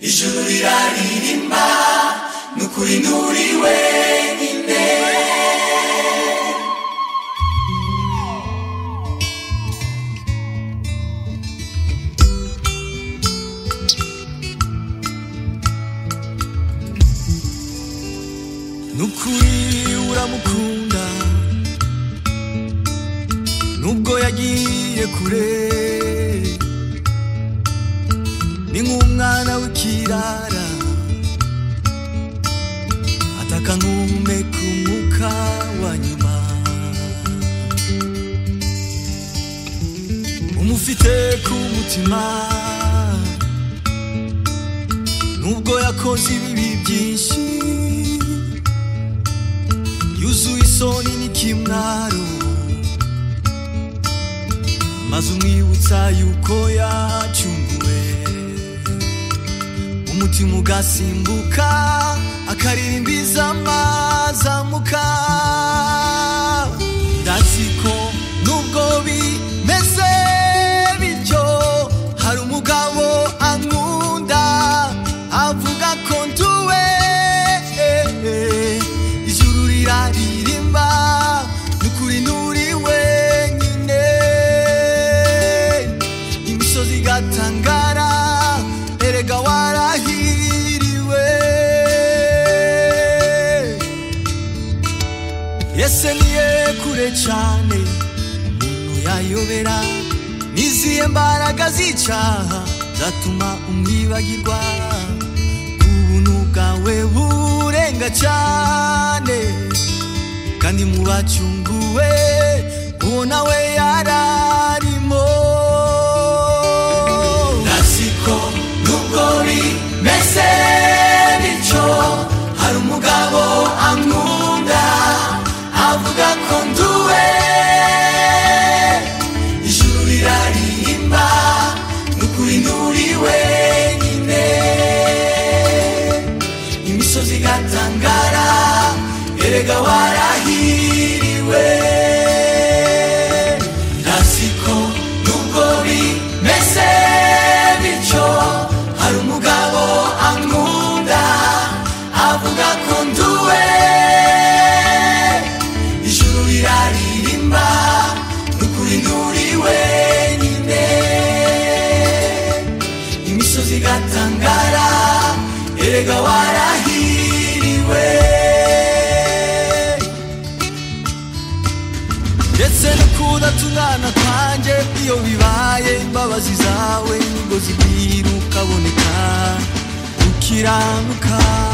ijuru riraririmba ni ukuri nturi wenyine nukuri uramukunda nubwo yagiye kure ni nk'umwana w'ikirara ataka nk'umeka umwuka wa nyuma umufite ku mutima nubwo yakoze ibibi byinshi yuzuye isoni n'ikimwaro maze umwibutsa yuko yacunguwe umutima ugasimbuka akaririmbiza amazamuka ndazi ko nubwo bimeze bityo hari umugabo ankunda avuga ko nduwe ijuru riraririmba nukuri nturi wenyine imisozi igatangara erega warahiriwe yese niye kure cyane umuntu yayobera nizihe mbaraga z'icaha zatuma umwibagirwa ubuntu bwawe burenga cyane kandi mu bacunguwe uwo nawe yararimo nasiko nubwo rimeze bityo hari umugabo ankunda avuga ko nduwe ijuru riraririmba ni ukuri nturi wenyine imisozi igatangara erega warahiriwe nasiko nubwo bimeze bityo hari umugabo ankunda avuga ko nduwe ijuru riraririmba ni ukuri nturi wenyine imisozi igatangara erega warahiriwe ndetse no kudatungana kwanjye iyo bibaye imbabazi zawe nibwo zibwira ukaboneka ukiranuka